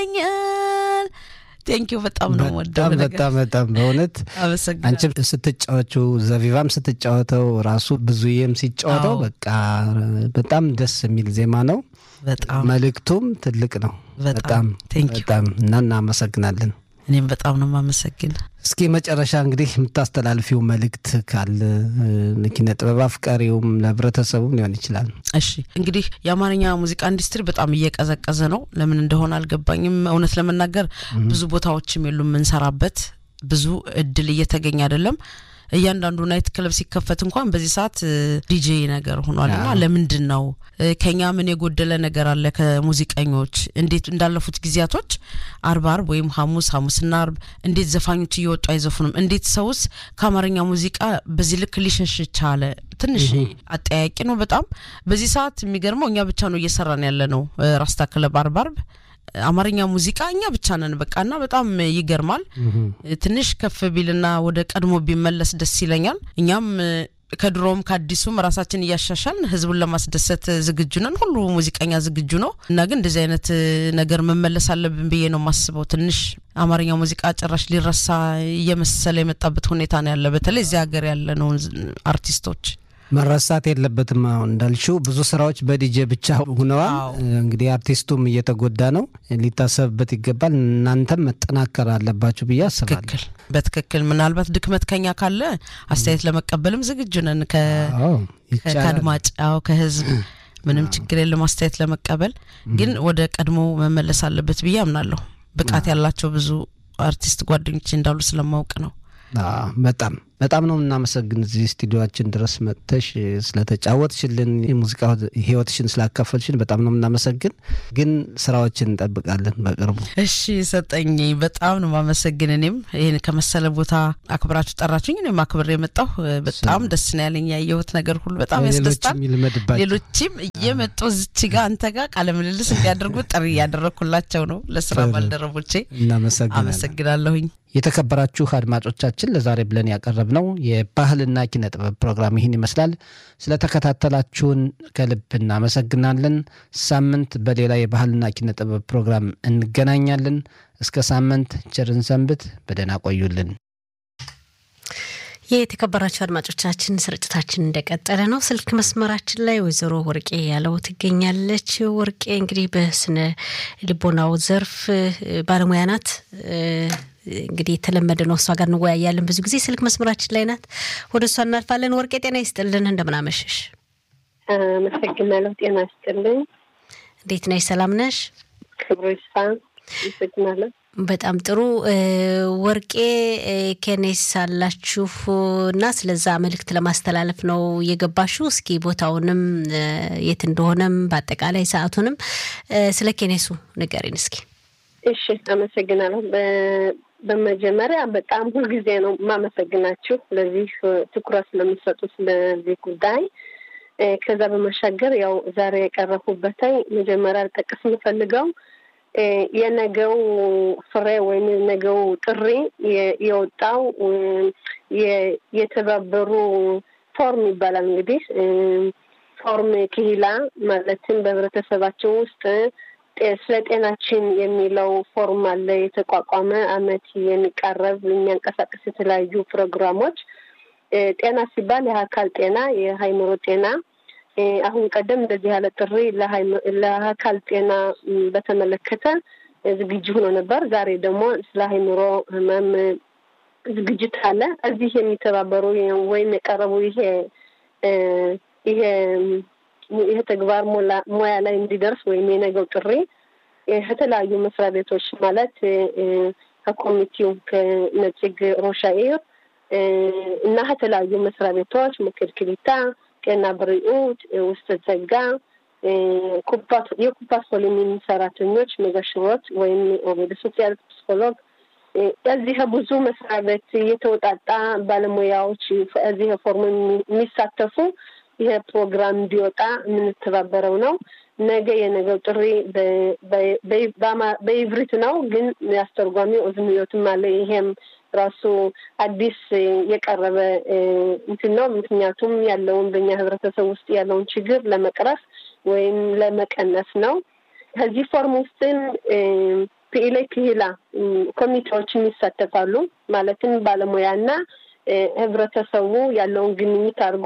ኛል ቴንኪዩ በጣም ነው ወደው በጣም በጣም በጣም በእውነት አመሰግናለሁ። አንቺም ስትጫወችው ዘቢባም ስትጫወተው ራሱ ብዙዬም ሲጫወተው አዎ። በቃ በጣም ደስ የሚል ዜማ ነው። በጣም መልእክቱም ትልቅ ነው። በጣም በጣም ቴንክ ዩ። በጣም እና እናመሰግናለን። እኔም በጣም ነው የማመሰግን። እስኪ መጨረሻ እንግዲህ የምታስተላልፊው መልእክት ካለ እ፣ ኪነ ጥበብ አፍቃሪውም ለህብረተሰቡም ሊሆን ይችላል። እሺ እንግዲህ የአማርኛ ሙዚቃ ኢንዱስትሪ በጣም እየቀዘቀዘ ነው። ለምን እንደሆነ አልገባኝም። እውነት ለመናገር ብዙ ቦታዎችም የሉም የምንሰራበት፣ ብዙ እድል እየተገኘ አይደለም። እያንዳንዱ ናይት ክለብ ሲከፈት እንኳን በዚህ ሰዓት ዲጄ ነገር ሆኗል እና አዎ። ለምንድን ነው እ፣ ከኛ ምን የጎደለ ነገር አለ? ከሙዚቀኞች እንዴት እንዳለፉት ጊዜያቶች አርብ አርብ ወይም ሐሙስ ሐሙስና አርብ እንዴት ዘፋኞች እየወጡ አይዘፉንም? እንዴት ሰውስ ከአማርኛ ሙዚቃ በዚህ ልክ ሊሸሽ ቻለ? ትንሽ አጠያቂ ነው በጣም። በዚህ ሰዓት የሚገርመው እኛ ብቻ ነው እየሰራን ያለ ነው። እ፣ ራስታ ክለብ አርብ አርብ አማርኛ ሙዚቃ እኛ ብቻ ነን በቃ እና በጣም ይገርማል። ትንሽ ከፍ ቢልና ወደ ቀድሞ ቢመለስ ደስ ይለኛል። እኛም እ፣ ከድሮም ከአዲሱም ራሳችን እያሻሻልን ህዝቡን ለማስደሰት ዝግጁ ነን። ሁሉ ሙዚቀኛ ዝግጁ ነው እና ግን እንደዚህ አይነት እ፣ ነገር መመለስ አለብን ብዬ ነው የማስበው። ትንሽ አማርኛ ሙዚቃ ጭራሽ ሊረሳ እየመሰለ የመጣበት ሁኔታ ነው ያለ፣ በተለይ እዚህ ሀገር ያለ ነው አርቲስቶች መረሳት የለበትም። አሁን እንዳልሽው ብዙ ስራዎች በዲጄ ብቻ ሁነዋል። አዎ። እንግዲህ አርቲስቱም እየተጎዳ ነው፣ ሊታሰብበት ይገባል። እናንተም መጠናከር አለባችሁ ብዬ አስባለሁ። ትክክል፣ በትክክል ምናልባት ድክመት ከኛ ካለ አስተያየት ለመቀበልም ዝግጁ ነን ከ አዎ ከ- ይቻላል። ከአድማጭ አዎ ከህዝብ ምንም ችግር የለም አስተያየት ለመቀበል ግን ወደ ቀድሞ መመለስ አለበት ብዬ አምናለሁ ብቃት ያላቸው ብዙ አርቲስት ጓደኞች እንዳሉ ስለማወቅ ነው አዎ፣ በጣም በጣም ነው የምናመሰግን እዚህ ስቱዲዮችን ድረስ መጥተሽ ስለተጫወትሽልን የሙዚቃ ህይወትሽን ስላካፈልሽን በጣም ነው የምናመሰግን። ግን ስራዎችን እንጠብቃለን በቅርቡ። እሺ ሰጠኝ በጣም ነው ማመሰግን እኔም ይህን ከመሰለ ቦታ አክብራችሁ ጠራችሁኝ እኔም አክብሬ የመጣሁ በጣም ደስ ነው ያለኝ ያየሁት ነገር ሁሉ በጣም ያስደስታል ሌሎችም ይልመድባቸው። ሌሎችም እየመጡ እዚች ጋር አንተ ጋር ቃለ ምልልስ እንዲያደርጉ ጥሪ እያደረግኩላቸው ነው ለስራ ጥሩ። ባልደረቦቼ እናመሰግናለን። አመሰግናለሁኝ የተከበራችሁ አድማጮቻችን ለዛሬ ብለን ያቀረብነው የባህልና ኪነ ጥበብ ፕሮግራም ይህን ይመስላል። ስለተከታተላችሁን ከልብ እናመሰግናለን። ሳምንት በሌላ የባህልና ኪነ ጥበብ ፕሮግራም እንገናኛለን። እስከ ሳምንት ቸርን ሰንብት። በደህና ቆዩልን። የተከበራቸው አድማጮቻችን ስርጭታችን እንደቀጠለ ነው። ስልክ መስመራችን ላይ ወይዘሮ ወርቄ ያለው ትገኛለች። ወርቄ እንግዲህ በስነ ልቦናው ዘርፍ እ፣ ባለሙያ ናት። እ፣ እንግዲህ የተለመደ ነው። እሷ ጋር እንወያያለን። ብዙ ጊዜ ስልክ መስመራችን ላይ ናት። ወደ እሷ እናልፋለን። ወርቄ ጤና ይስጥልን፣ እንደምናመሸሽ። አመሰግናለሁ። ጤና ይስጥልኝ። እንዴት ነሽ? ሰላም ነሽ? ክብሩ ይስፋ። አመሰግናለሁ። በጣም ጥሩ እ፣ ወርቄ እ፣ ኬኔስ አላችሁ እና ስለዛ መልእክት ለማስተላለፍ ነው የገባችሁ። እስኪ ቦታውንም እ፣ የት እንደሆነም በአጠቃላይ ሰዓቱንም እ፣ ስለ ኬኔሱ ንገሪን እስኪ። እሺ፣ አመሰግናለሁ። በ- በመጀመሪያ በጣም ሁልጊዜ ነው የማመሰግናችሁ ለዚህ እ፣ ትኩረት ስለምሰጡት ለዚህ ጉዳይ እ፣ ከዛ በመሻገር ያው ዛሬ የቀረብኩበትኝ መጀመሪያ ልጠቅስ የምፈልገው እ፣ የነገው ፍሬ ወይም የነገው ጥሪ የ- የወጣው እ፣ የ- የተባበሩ ፎርም ይባላል እንግዲህ እ፣ ፎርም ክሂላ ማለትም በህብረተሰባችን ውስጥ ጤ- ስለ ጤናችን የሚለው ፎርም አለ የተቋቋመ አመት የሚቃረብ የሚያንቀሳቅስ የተለያዩ ፕሮግራሞች እ፣ ጤና ሲባል የአካል ጤና የሃይምሮ ጤና እ፣ አሁን ቀደም እንደዚህ ያለ ጥሪ ለሃይም- ለአካል ጤና ም፣ በተመለከተ እ፣ ዝግጁ ሆኖ ነበር ዛሬ ደግሞ ስለ ሃይምሮ ህመም እ፣ ዝግጅት አለ እዚህ የሚተባበሩ ወይም የቀረቡ ይሄ እ፣ ይሄ ይሄ ተግባር ሞላ- ሙያ ላይ እንዲደርስ ወይም የነገው ጥሪ እ፣ ከተለያዩ መስሪያ ቤቶች ማለት እ፣ እ፣ ከኮሚቴው ከነጭግ ሮሻኤር እ፣ እና ከተለያዩ መስሪያ ቤቶች ምክር ክሊታ፣ ጤና ብሪኡት፣ እ፣ ውስጥ ጸጋ እ፣ ኩፓት የኩፓት ኮሎኒ ሰራተኞች መጋሽሮት ወይም ኦቤደ ሶሲያል ፕሲኮሎግ እ፣ እዚህ ብዙ መስሪያ ቤት የተወጣጣ ባለሙያዎች እዚህ ፎርም የሚሳተፉ ይሄ ፕሮግራም እንዲወጣ የምንተባበረው ነው። ነገ የነገው ጥሪ በ- በ- በ- በአማ- በኢብሪት ነው፣ ግን አስተርጓሚ ኦዝንዮትም አለ። ይሄም ራሱ አዲስ እ፣ የቀረበ እ፣ እንትን ነው። ምክንያቱም ያለውን በእኛ ህብረተሰብ ውስጥ ያለውን ችግር ለመቅረፍ ወይም ለመቀነስ ነው። ከዚህ ፎርም ውስጥም እ፣ ፒኢሌ ክሂላ ኮሚቴዎችን ይሳተፋሉ። ማለትም ባለሙያና ህብረተሰቡ ያለውን ግንኙት አድርጎ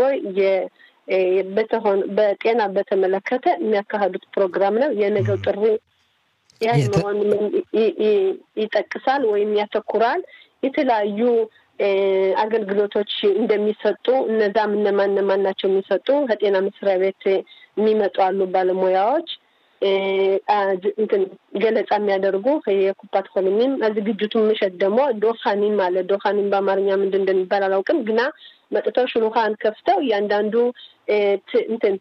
በጤና በተመለከተ የሚያካሂዱት ፕሮግራም ነው። የነገው ጥሪ ያን መሆን ይጠቅሳል ወይም ያተኩራል። የተለያዩ አገልግሎቶች እንደሚሰጡ እነዛም እነማን እነማን ናቸው የሚሰጡ ከጤና መስሪያ ቤት የሚመጡ አሉ ባለሙያዎች እንትን ገለጻ የሚያደርጉ የኩፓት ኮሎኒም ዝግጅቱ ምሸት ደግሞ ዶኻኒም አለ። ዶኻኒም በአማርኛ ምንድን እንደሚባል አላውቅም፣ ግና መጥተው ሽሉኻን ከፍተው እያንዳንዱ እንትን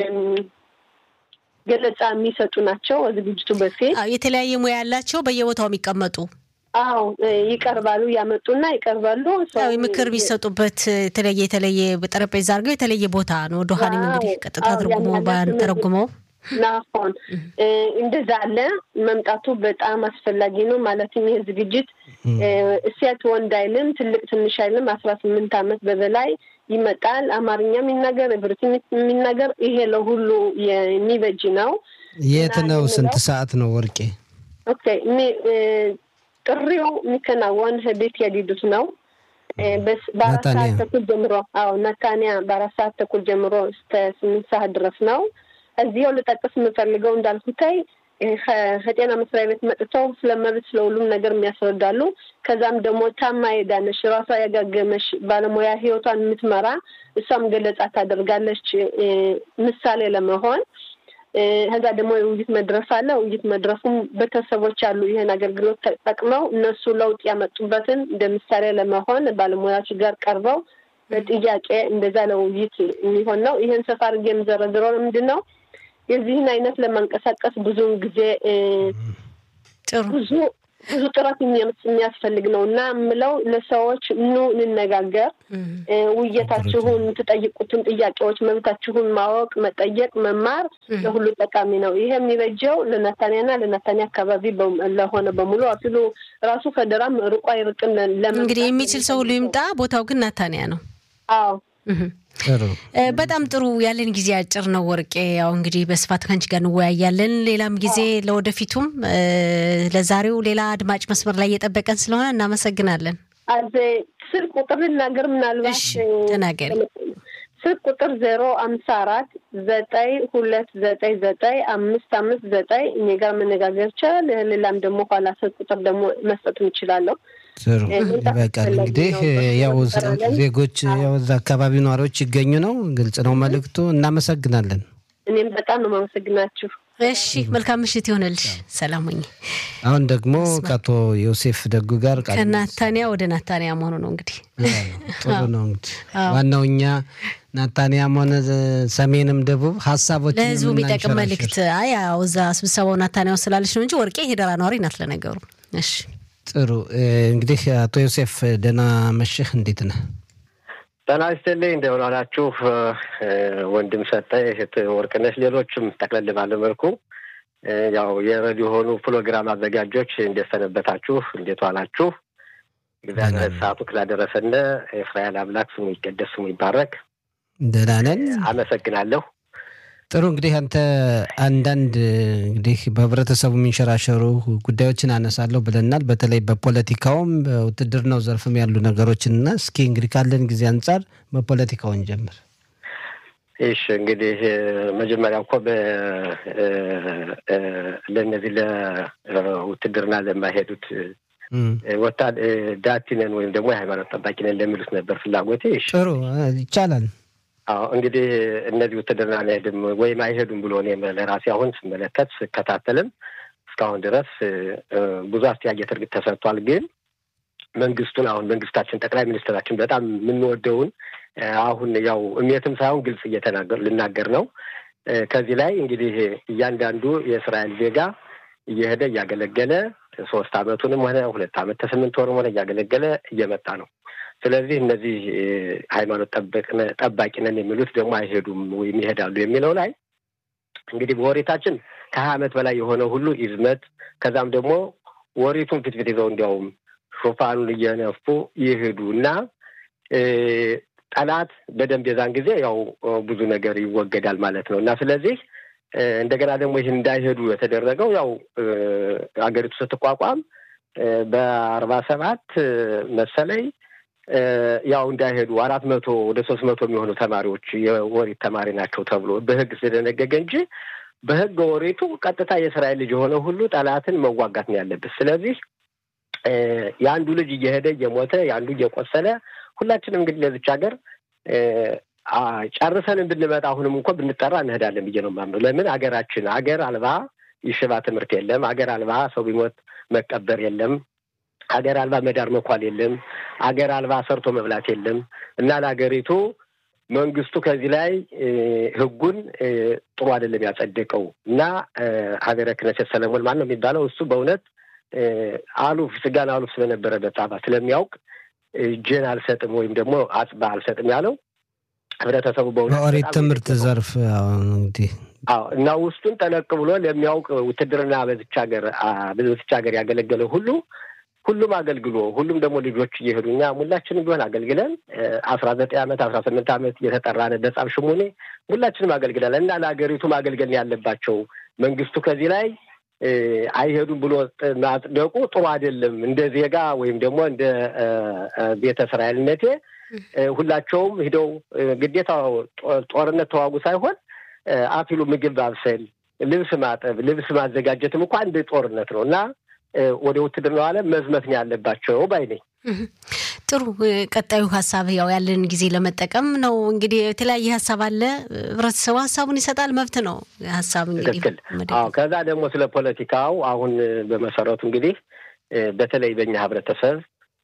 ገለጻ የሚሰጡ ናቸው። ዝግጅቱ በፊት የተለያየ ሙያ ያላቸው በየቦታው የሚቀመጡ አዎ ይቀርባሉ። ያመጡና ይቀርባሉ። ምክር ቢሰጡበት የተለየ የተለየ ጠረጴዛ አድርገው የተለየ ቦታ ነው። ዶሃኒም እንግዲህ ቀጥታ ትርጉሞ ባንተረጉመው ናሆን እንደዛ አለ። መምጣቱ በጣም አስፈላጊ ነው። ማለትም ይህ ዝግጅት ሴት ወንድ አይልም፣ ትልቅ ትንሽ አይልም። አስራ ስምንት ዓመት በበላይ ይመጣል። አማርኛ የሚናገር እብርት የሚናገር ይሄ ለሁሉ የሚበጅ ነው። የት ነው? ስንት ሰዓት ነው ወርቄ? ኦኬ ጥሪው የሚከናወን ቤት የዲዱት ነው። በአራት ሰዓት ተኩል ጀምሮ አዎ ነታንያ በአራት ሰዓት ተኩል ጀምሮ እስከ ስምንት ሰዓት ድረስ ነው። እዚያው ልጠቅስ የምፈልገው እንዳልኩታይ ከጤና መስሪያ ቤት መጥተው ስለ መብት ስለ ሁሉም ነገር የሚያስረዳሉ። ከዛም ደግሞ ታማ የዳነሽ ራሷ ያጋገመሽ ባለሙያ ህይወቷን የምትመራ እሷም ገለጻ ታደርጋለች ምሳሌ ለመሆን ከዛ ደግሞ የውይይት መድረስ አለ። ውይይት መድረሱም ቤተሰቦች አሉ ይህን አገልግሎት ተጠቅመው እነሱ ለውጥ ያመጡበትን እንደ ምሳሌ ለመሆን ባለሙያዎች ጋር ቀርበው በጥያቄ እንደዛ ለውይይት የሚሆን ነው። ይህን ሰፋ አድርጌ የምዘረዝረው ምንድን ነው የዚህን አይነት ለማንቀሳቀስ ብዙውን ጊዜ ብዙ ብዙ ጥረት የሚያስፈልግ ነው እና የምለው ለሰዎች ኑ እንነጋገር፣ ውይይታችሁን የምትጠይቁትን ጥያቄዎች መብታችሁን ማወቅ፣ መጠየቅ፣ መማር ለሁሉ ጠቃሚ ነው። ይሄ የሚበጀው ለነታንያና ለነታንያ አካባቢ ለሆነ በሙሉ አፊሉ ራሱ ከደራም ርቆ አይርቅም። እንግዲህ የሚችል ሰው ሁሉ ይምጣ። ቦታው ግን ናታንያ ነው። አዎ በጣም ጥሩ። ያለን ጊዜ አጭር ነው ወርቄ። ያው እንግዲህ በስፋት ከአንቺ ጋር እንወያያለን ሌላም ጊዜ ለወደፊቱም። ለዛሬው ሌላ አድማጭ መስመር ላይ እየጠበቀን ስለሆነ እናመሰግናለን። አዜ ስልክ ቁጥር ልናገር ምናልባት ተናገሪ። ስልክ ቁጥር ዜሮ አምሳ አራት ዘጠኝ ሁለት ዘጠኝ ዘጠኝ አምስት አምስት ዘጠኝ እኔ ጋር መነጋገር ይቻላል። ሌላም ደግሞ ኋላ ስልክ ቁጥር ደግሞ መስጠት እንችላለሁ። ጥሩ ይበቃል። እንግዲህ ያው ዜጎች ያው እዛ አካባቢ ነዋሪዎች ይገኙ ነው። ግልጽ ነው መልእክቱ። እናመሰግናለን። እኔም በጣም ነው የማመሰግናችሁ። እሺ መልካም ምሽት ይሆንልሽ። ሰላም ሁኚ። አሁን ደግሞ ከአቶ ዮሴፍ ደጉ ጋር ከናታንያ ወደ ናታንያ መሆኑ ነው እንግዲህ ጥሩ ነው እንግዲህ ዋናው እኛ ናታንያም ሆነ ሰሜንም ደቡብ ሀሳቦች ለህዝቡ የሚጠቅም መልእክት አይ ያው እዛ ስብሰባው ናታንያው ስላለች ነው እንጂ ወርቄ ሄደራ ነዋሪ ናት ለነገሩ። እሺ ጥሩ እንግዲህ አቶ ዮሴፍ ደህና መሽህ፣ እንዴት ነህ? ጤና ይስጥልኝ። እንደምን ዋላችሁ? ወንድም ሰጠ፣ እህት ወርቅነሽ፣ ሌሎችም ጠቅለል ባለ መልኩ ያው የሬዲዮ የሆኑ ፕሮግራም አዘጋጆች እንዴት ሰነበታችሁ? እንዴት ዋላችሁ? እግዚአብሔር ሰዓቱ ስላደረሰን እስራኤል አምላክ ስሙ ይቀደስ፣ ስሙ ይባረክ። ደህና ነን፣ አመሰግናለሁ። ጥሩ እንግዲህ አንተ አንዳንድ እንግዲህ በህብረተሰቡ የሚንሸራሸሩ ጉዳዮችን አነሳለሁ ብለናል። በተለይ በፖለቲካውም በውትድርናው ዘርፍም ያሉ ነገሮችን እና እስኪ እንግዲህ ካለን ጊዜ አንጻር በፖለቲካውን ጀምር። እሺ እንግዲህ መጀመሪያ እኮ ለእነዚህ ለውትድርና ለማይሄዱት ወታ ዳቲነን ወይም ደግሞ የሃይማኖት ጠባቂ ነን ለሚሉት ነበር ፍላጎቴ። ጥሩ ይቻላል። አዎ እንግዲህ እነዚህ ውትድርና አይሄድም ወይም አይሄዱም ብሎ እኔ ለራሴ አሁን ስመለከት ስከታተልም እስካሁን ድረስ ብዙ አስተያየት እርግጥ ተሰጥቷል። ግን መንግስቱን አሁን መንግስታችን ጠቅላይ ሚኒስትራችን በጣም የምንወደውን አሁን ያው እሜትም ሳይሆን ግልጽ እየተናገር ልናገር ነው። ከዚህ ላይ እንግዲህ እያንዳንዱ የእስራኤል ዜጋ እየሄደ እያገለገለ ሶስት አመቱንም ሆነ ሁለት አመት ከስምንት ወርም ሆነ እያገለገለ እየመጣ ነው። ስለዚህ እነዚህ ሃይማኖት ጠባቂ ነን የሚሉት ደግሞ አይሄዱም ወይም ይሄዳሉ የሚለው ላይ እንግዲህ በወሬታችን ከሀያ ዓመት በላይ የሆነ ሁሉ ይዝመት ከዛም ደግሞ ወሬቱን ፊትፊት ይዘው እንዲያውም ሾፋኑን እየነፉ ይሄዱ እና ጠላት በደንብ የዛን ጊዜ ያው ብዙ ነገር ይወገዳል ማለት ነው እና ስለዚህ እንደገና ደግሞ ይህን እንዳይሄዱ የተደረገው ያው ሀገሪቱ ስትቋቋም በአርባ ሰባት መሰለኝ ያው እንዳይሄዱ አራት መቶ ወደ ሶስት መቶ የሚሆኑ ተማሪዎች የወሪት ተማሪ ናቸው ተብሎ በህግ ስለደነገገ እንጂ በህገ ወሪቱ ቀጥታ የእስራኤል ልጅ የሆነ ሁሉ ጠላትን መዋጋት ነው ያለበት። ስለዚህ የአንዱ ልጅ እየሄደ እየሞተ የአንዱ እየቆሰለ ሁላችንም እንግዲህ ለዚች ሀገር ጨርሰን ብንመጣ አሁንም እንኳ ብንጠራ እንሄዳለን ብዬ ነው የማምነው። ለምን ሀገራችን ሀገር አልባ ይሽባ ትምህርት የለም። ሀገር አልባ ሰው ቢሞት መቀበር የለም። ሀገር አልባ መዳር መኳል የለም። ሀገር አልባ ሰርቶ መብላት የለም እና ለሀገሪቱ መንግስቱ ከዚህ ላይ ህጉን ጥሩ አይደለም ያጸደቀው እና ሀገረ ክነሴት ሰለሞን ማን ነው የሚባለው እሱ በእውነት አሉፍ ስጋን አሉፍ ስለነበረ በጣም ስለሚያውቅ እጄን አልሰጥም ወይም ደግሞ አጽባ አልሰጥም ያለው ህብረተሰቡ በእውነት በኦሪት ትምህርት ዘርፍ እንግዲህ አዎ እና ውስጡን ጠለቅ ብሎ ለሚያውቅ ውትድርና በዚች ሀገር በዚች ሀገር ያገለገለ ሁሉ ሁሉም አገልግሎ ሁሉም ደግሞ ልጆች እየሄዱ እኛ ሁላችንም ቢሆን አገልግለን አስራ ዘጠኝ ዓመት አስራ ስምንት ዓመት እየተጠራን በጻም ሽሙኔ ሁላችንም አገልግለናል እና ለሀገሪቱ ማገልገል ያለባቸው መንግስቱ ከዚህ ላይ አይሄዱም ብሎ ማጽደቁ ጥሩ አይደለም። እንደ ዜጋ ወይም ደግሞ እንደ ቤተ እስራኤልነቴ ሁላቸውም ሂደው ግዴታ ጦርነት ተዋጉ ሳይሆን አፊሉ ምግብ ማብሰል፣ ልብስ ማጠብ፣ ልብስ ማዘጋጀትም እኮ አንድ ጦርነት ነው እና ወደ ውትድርናው ዓለም መዝመት ነው ያለባቸው ባይ ነኝ። ጥሩ። ቀጣዩ ሀሳብ ያው ያለን ጊዜ ለመጠቀም ነው። እንግዲህ የተለያየ ሀሳብ አለ። ህብረተሰቡ ሀሳቡን ይሰጣል፣ መብት ነው ሀሳብ እንግዲህ። አዎ። ከዛ ደግሞ ስለ ፖለቲካው አሁን በመሰረቱ እንግዲህ በተለይ በእኛ ህብረተሰብ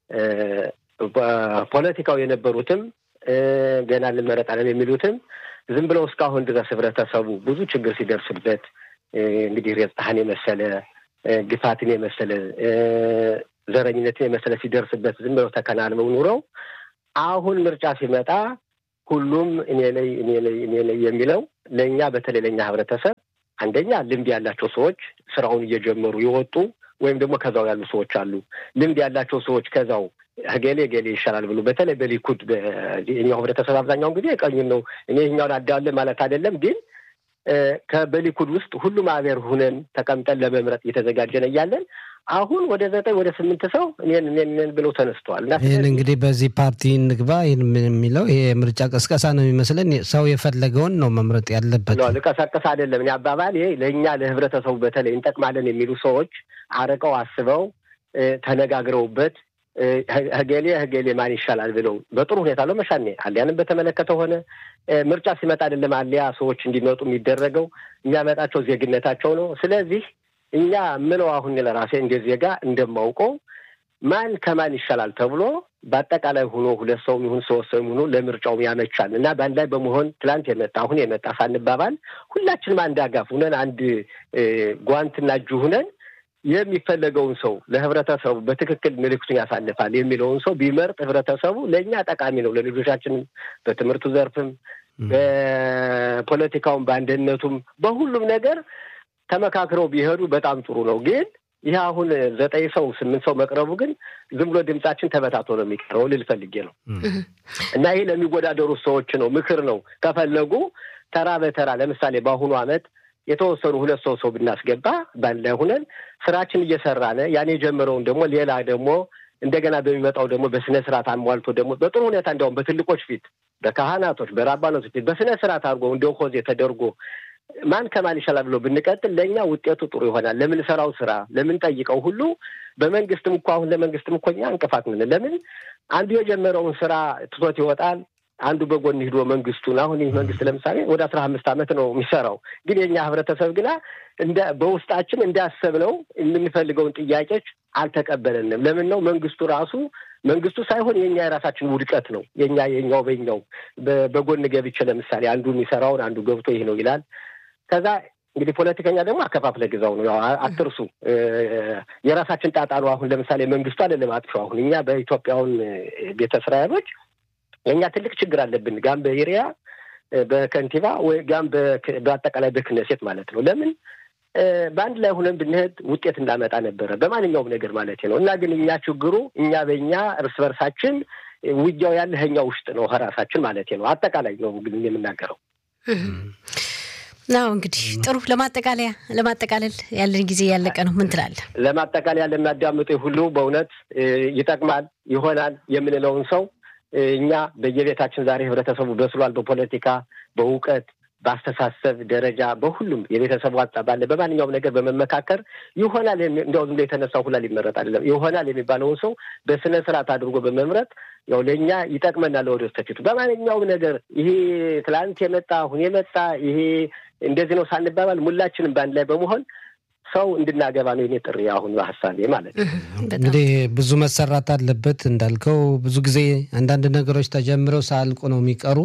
ፖለቲካው የነበሩትም ገና እንመረጣለን የሚሉትም ዝም ብለው እስካሁን ድረስ ህብረተሰቡ ብዙ ችግር ሲደርስበት እንግዲህ ሬጽታህን የመሰለ ግፋትን የመሰለ ዘረኝነትን የመሰለ ሲደርስበት ዝም ብለው ተከናንበው ኑረው አሁን ምርጫ ሲመጣ ሁሉም እኔ ላይ እኔ ላይ እኔ ላይ የሚለው ለእኛ በተለይ ለእኛ ህብረተሰብ አንደኛ ልምድ ያላቸው ሰዎች ስራውን እየጀመሩ የወጡ ወይም ደግሞ ከዛው ያሉ ሰዎች አሉ። ልምድ ያላቸው ሰዎች ከዛው ገሌ ገሌ ይሻላል ብሎ በተለይ በሊኩድ የኛው ህብረተሰብ አብዛኛውን ጊዜ ቀኙን ነው እኔ ይኛውን አዳለ ማለት አይደለም ግን በሊኩድ ውስጥ ሁሉም አገር ሁነን ተቀምጠን ለመምረጥ እየተዘጋጀን እያለን አሁን ወደ ዘጠኝ ወደ ስምንት ሰው እኔን እኔን ብለው ተነስተዋል። ይህን እንግዲህ በዚህ ፓርቲ እንግባ ይህን የሚለው ይሄ ምርጫ ቀስቀሳ ነው የሚመስለን። ሰው የፈለገውን ነው መምረጥ ያለበት። ልቀሰቅስ አይደለም እኔ አባባል ይሄ ለእኛ ለህብረተሰቡ በተለይ እንጠቅማለን የሚሉ ሰዎች አርቀው አስበው ተነጋግረውበት ህገሌ ህገሌ ማን ይሻላል ብለው በጥሩ ሁኔታ ነው መሻኔ አሊያንም በተመለከተ ሆነ ምርጫ ሲመጣ አይደለም አሊያ ሰዎች እንዲመጡ የሚደረገው የሚያመጣቸው ዜግነታቸው ነው። ስለዚህ እኛ ምለው አሁን ለራሴ እንደ ዜጋ እንደማውቀው ማን ከማን ይሻላል ተብሎ በአጠቃላይ ሆኖ ሁለት ሰው ይሁን ሶስት ሰው ይሁኑ ለምርጫው ያመቻል እና በአንድ ላይ በመሆን ትላንት የመጣ አሁን የመጣ ሳንባባል ሁላችንም አንድ አጋፍ ሁነን አንድ ጓንትና እጁ ሁነን የሚፈለገውን ሰው ለህብረተሰቡ በትክክል ምልክቱን ያሳልፋል የሚለውን ሰው ቢመርጥ ህብረተሰቡ ለእኛ ጠቃሚ ነው። ለልጆቻችንም በትምህርቱ ዘርፍም በፖለቲካውም በአንድነቱም በሁሉም ነገር ተመካክረው ቢሄዱ በጣም ጥሩ ነው። ግን ይህ አሁን ዘጠኝ ሰው ስምንት ሰው መቅረቡ ግን ዝም ብሎ ድምጻችን ተበታቶ ነው የሚቀረው ልል ፈልጌ ነው እና ይህ ለሚወዳደሩ ሰዎች ነው፣ ምክር ነው። ከፈለጉ ተራ በተራ ለምሳሌ በአሁኑ አመት የተወሰኑ ሁለት ሰው ሰው ብናስገባ በአንድ ላይ ሁነን ስራችን እየሰራነ ያን የጀመረውን ደግሞ ሌላ ደግሞ እንደገና በሚመጣው ደግሞ በስነ ስርዓት አሟልቶ ደግሞ በጥሩ ሁኔታ እንዲያውም በትልቆች ፊት በካህናቶች በራባኖች ፊት በስነ ስርዓት አድርጎ እንደ ሆዜ ተደርጎ ማን ከማን ይሻላል ብሎ ብንቀጥል ለእኛ ውጤቱ ጥሩ ይሆናል። ለምንሰራው ስራ ለምንጠይቀው ሁሉ በመንግስትም እኮ አሁን ለመንግስትም እኮ እኛ እንቅፋት ምን ለምን አንዱ የጀመረውን ስራ ትቶት ይወጣል። አንዱ በጎን ሂዶ መንግስቱን አሁን ይህ መንግስት ለምሳሌ ወደ አስራ አምስት ዓመት ነው የሚሰራው። ግን የእኛ ህብረተሰብ ግና እንደ በውስጣችን እንዳሰብነው የምንፈልገውን ጥያቄዎች አልተቀበለንም። ለምን ነው መንግስቱ ራሱ መንግስቱ ሳይሆን የኛ የራሳችን ውድቀት ነው። የኛ የኛው በኛው በጎን ገብቼ ለምሳሌ አንዱ የሚሰራውን አንዱ ገብቶ ይህ ነው ይላል። ከዛ እንግዲህ ፖለቲከኛ ደግሞ አከፋፍለ ግዛው ነው። ያው አትርሱ፣ የራሳችን ጣጣ ነው። አሁን ለምሳሌ መንግስቱ አይደለም አጥፊው። አሁን እኛ በኢትዮጵያውን ቤተ እስራኤሎች የእኛ ትልቅ ችግር አለብን። ጋም በኤሪያ በከንቲባ ወይ ጋም በአጠቃላይ በክነሴት ማለት ነው። ለምን በአንድ ላይ ሁነን ብንሄድ ውጤት እንዳመጣ ነበረ በማንኛውም ነገር ማለት ነው። እና ግን እኛ ችግሩ እኛ በእኛ እርስ በርሳችን ውጊያው ያለ እኛ ውስጥ ነው ራሳችን ማለት ነው። አጠቃላይ ነው ግን የምናገረው። ናው እንግዲህ ጥሩ ለማጠቃለያ ለማጠቃለል ያለን ጊዜ ያለቀ ነው። ምን ትላለህ? ለማጠቃለያ ለሚያዳምጡ ሁሉ በእውነት ይጠቅማል ይሆናል የምንለውን ሰው እኛ በየቤታችን ዛሬ ህብረተሰቡ በስሏል። በፖለቲካ በእውቀት በአስተሳሰብ ደረጃ በሁሉም የቤተሰቡ አጣ ባለ በማንኛውም ነገር በመመካከር ይሆናል እንዲያው ዝም ብሎ የተነሳው ሁላ ሊመረጥ አይደለም። ይሆናል የሚባለውን ሰው በስነ ስርዓት አድርጎ በመምረጥ ያው ለእኛ ይጠቅመናል ወደ ወደፊቱ በማንኛውም ነገር ይሄ ትላንት የመጣ አሁን የመጣ ይሄ እንደዚህ ነው ሳንባባል ሁላችንም በአንድ ላይ በመሆን ሰው እንድናገባ ነው የኔ ጥሪ አሁን ሀሳቤ ማለት ነው። እንግዲህ ብዙ መሰራት አለበት እንዳልከው ብዙ ጊዜ አንዳንድ ነገሮች ተጀምረው ሳያልቁ ነው የሚቀሩ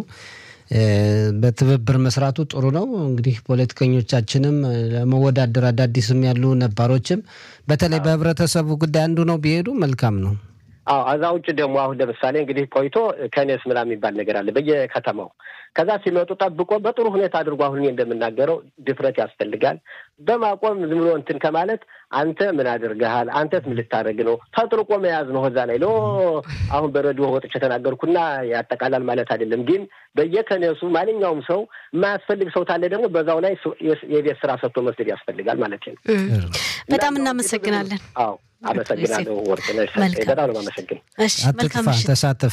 በትብብር መስራቱ ጥሩ ነው። እንግዲህ ፖለቲከኞቻችንም ለመወዳደር አዳዲስም ያሉ ነባሮችም በተለይ በህብረተሰቡ ጉዳይ አንዱ ነው ቢሄዱ መልካም ነው። አዎ እዛ ውጭ ደግሞ አሁን ለምሳሌ እንግዲህ ቆይቶ ከኔስ ምናምን የሚባል ነገር አለ በየከተማው። ከዛ ሲመጡ ጠብቆ በጥሩ ሁኔታ አድርጎ አሁን እንደምናገረው ድፍረት ያስፈልጋል። በማቆም ዝም ብሎ እንትን ከማለት አንተ ምን አድርገሃል? አንተስ ምን ልታደርግ ነው? ተጥርቆ መያዝ ነው። እዛ ላይ ሎ አሁን በሬዲዮ ወጥቼ ተናገርኩና ያጠቃላል ማለት አይደለም። ግን በየከነሱ ማንኛውም ሰው የማያስፈልግ ሰው ታለ ደግሞ በዛው ላይ የቤት ስራ ሰጥቶ መስደድ ያስፈልጋል ማለት ነው። በጣም እናመሰግናለን። አዎ አመሰግናለሁ። ወርቅነሽ በጣም ነው የማመሰግን። እሺ መልካም ምሽት፣ ተሳተፍ።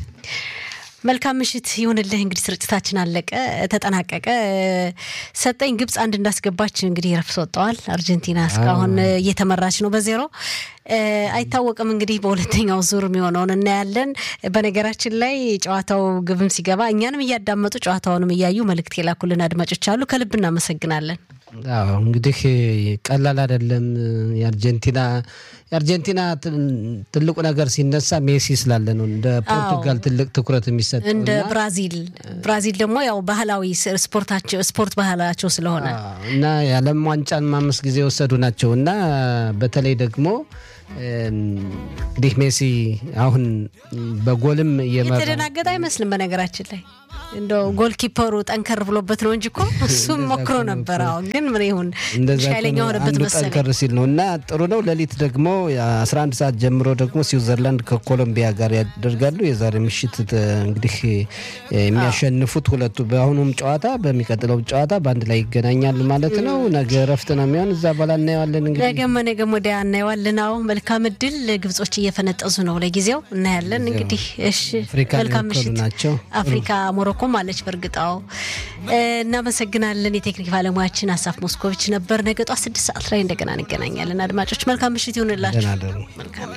መልካም ምሽት ይሁንልህ። እንግዲህ ስርጭታችን አለቀ፣ ተጠናቀቀ። ሰጠኝ ግብጽ አንድ እንዳስገባች እንግዲህ ረፍት ወጥተዋል። አርጀንቲና እስካሁን እየተመራች ነው በዜሮ አይታወቅም። እንግዲህ በሁለተኛው ዙር የሚሆነውን እናያለን። በነገራችን ላይ ጨዋታው ግብም ሲገባ እኛንም እያዳመጡ ጨዋታውንም እያዩ መልእክት የላኩልን አድማጮች አሉ። ከልብ እናመሰግናለን። አዎ እንግዲህ ቀላል አይደለም። የአርጀንቲና የአርጀንቲና ትልቁ ነገር ሲነሳ ሜሲ ስላለ ነው። እንደ ፖርቱጋል ትልቅ ትኩረት የሚሰጠው እንደ ብራዚል ብራዚል ደግሞ ያው ባህላዊ ስፖርታቸው ስፖርት ባህላቸው ስለሆነ እና የዓለም ዋንጫን አምስት ጊዜ የወሰዱ ናቸው እና በተለይ ደግሞ እንግዲህ ሜሲ አሁን በጎልም እየመራ የተደናገጠ አይመስልም በነገራችን ላይ እንደው ጎልኪፐሩ ጠንከር ብሎበት ነው እንጂ እኮ እሱም ሞክሮ ነበር። አሁን ግን ምን ይሁን ኃይለኛ ሆነበት መሰለኝ። ጠንከር ሲል ነው እና ጥሩ ነው። ሌሊት ደግሞ አስራ አንድ ሰዓት ጀምሮ ደግሞ ስዊዘርላንድ ከኮሎምቢያ ጋር ያደርጋሉ። የዛሬ ምሽት እንግዲህ የሚያሸንፉት ሁለቱ በአሁኑም ጨዋታ በሚቀጥለው ጨዋታ በአንድ ላይ ይገናኛሉ ማለት ነው። ነገ እረፍት ነው የሚሆን እዛ በኋላ እናየዋለን። እንግዲህ ነገም ነገም ወዲያ እናየዋለን። አዎ መልካም እድል። ግብጾች እየፈነጠዙ ነው ለጊዜው እናያለን። እንግዲህ እሺ፣ መልካም ምሽት ናቸው አፍሪካ ሞሮኮ አለች በእርግጣው እናመሰግናለን። የቴክኒክ ባለሙያችን አሳፍ ሞስኮቪች ነበር። ነገ ጧት ስድስት ሰዓት ላይ እንደገና እንገናኛለን። አድማጮች መልካም ምሽት ይሁንላችሁ። መልካም